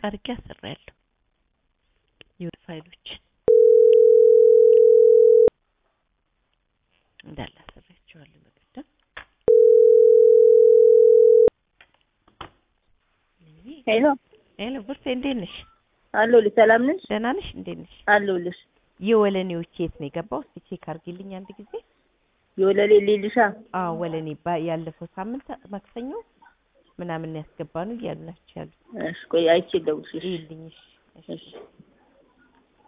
አድርጌ አሰራያለሁ የወድ ፋይሎችን እንዳለ አሰራያቸዋለሁ በቀደም ሄሎ ሄሎ ብርቴ እንዴት ነሽ? አለሁልሽ። ሰላም ነሽ? ደህና ነሽ? እንዴት ነሽ? አለሁልሽ። የወለኔዎች የት ነው የገባው? እስኪ ቼክ አድርጊልኝ አንድ ጊዜ። የወለሌ ሌልሻ አዎ ወለኔ ባ- ያለፈው ሳምንት ማክሰኞ ምናምን ያስገባ ነው እያሉ ናቸው ያሉት። እሺ፣ ቆይ አይቼ ልደውልልሽ። ይልኝ እሺ። እሺ